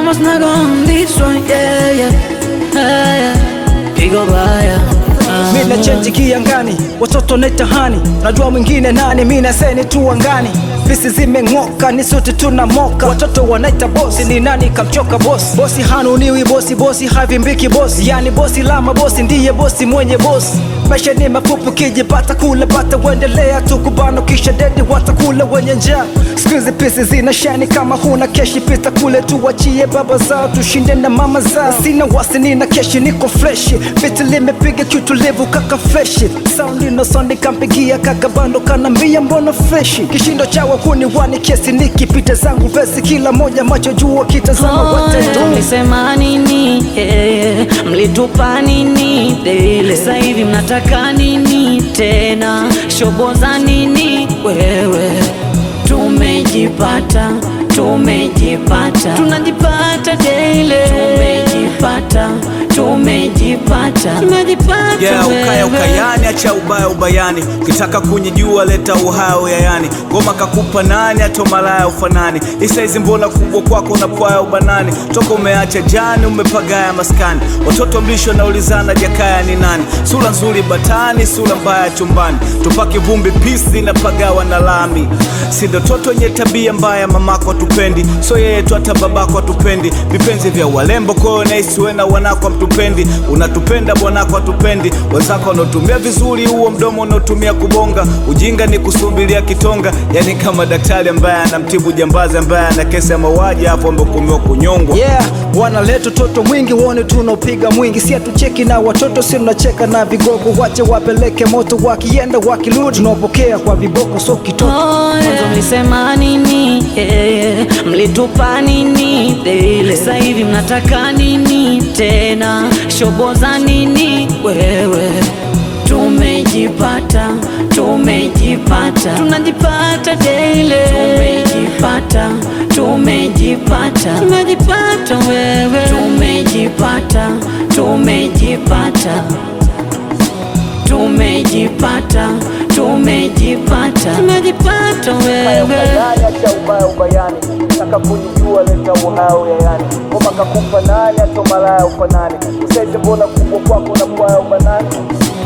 almost not on this one, yeah, yeah, yeah, yeah. Pigo baya. Ah, mi na chenji kiangani, watoto netahani, najua mwingine nani, mi naseni tu angani. Pisi zimeng'oka, ni sote tuna moka, watoto wanaita bosi, ni nani kamchoka bosi? Bosi hanuniwi bosi, bosi havimbiki bosi, yani bosi la mabosi ndiye bosi mwenye bosi. Maisha ni mafupi, kijipata kula bata, uendelea tu kubano, kisha dedi watakula wenye njaa. Siku pisi zina shani, kama huna keshi pita kule, tuwachie baba zao, tushinde na mama zao. Sina wasi, nina keshi, niko freshi, biti limepiga kiutulivu kaka freshi, sound ino sound kampigia kaka bando kanambia mbona freshi, kishindo cha wahuni wani kesi nikipita zangu vesi, kila moja macho juu kitazama watendo Mlisema nini? Yeah. Mlitupa nini? Dele. Sasa hivi mnataka nini tena? Shoboza nini wewe? Tumejipata, tumejipata, tunajipata daily. Tumejipata, tumejipata, tumejipata Yeah, ukaya wewe. ukayani, acha ubaya ubayani. Ukitaka kunyijua leta uhao yayani. Ngoma kakupa nani, ato malaya ufanani. Isaizi mbona kubwa kwako unapwaya ubanani. Toka umeacha jani, umepagaya maskani. Watoto mlisho naulizana jakaya ni nani. Sura nzuri batani, sura mbaya chumbani. Tupaki vumbi pisi na pagawa na lami. Sindo toto nye tabia mbaya, mamako tupendi. So yeye tu hata babako atupendi. Vipenzi vya walembo kwao naisi wena wanako mtupendi. Unatupenda bwanako atupendi. Wenzako wanaotumia vizuri huo mdomo unaotumia kubonga. Ujinga ni kusubiria kitonga, yani kama daktari ambaye anamtibu jambazi ambaye ana kesi ya mauaji hapo amehukumiwa kunyongwa. Yeah, wanaleta utoto mwingi, wone tunaopiga mwingi, si hatucheki na watoto, si tunacheka na vigogo, wache wapeleke moto, wakienda wakirudi, tunawapokea kwa viboko, so kitoto Oh, yeah. Mlisema nini? Yeah. Mlitupa nini? Daily. Sasa hivi mnataka nini tena? Shoboza nini wewe? Tumejipata, tumejipata, tunajipata daily. Tumejipata, tumejipata, tumejipata wewe. Tumejipata, tumejipata tumejipata tumejipata tumejipata wewe acha ubaya ubayani. Nataka kunijua leta uhao yayani. Ngoma kakupa nani, ato malaya ufanani. Isaizi mbona kubwa kwako unapwaya ubanani.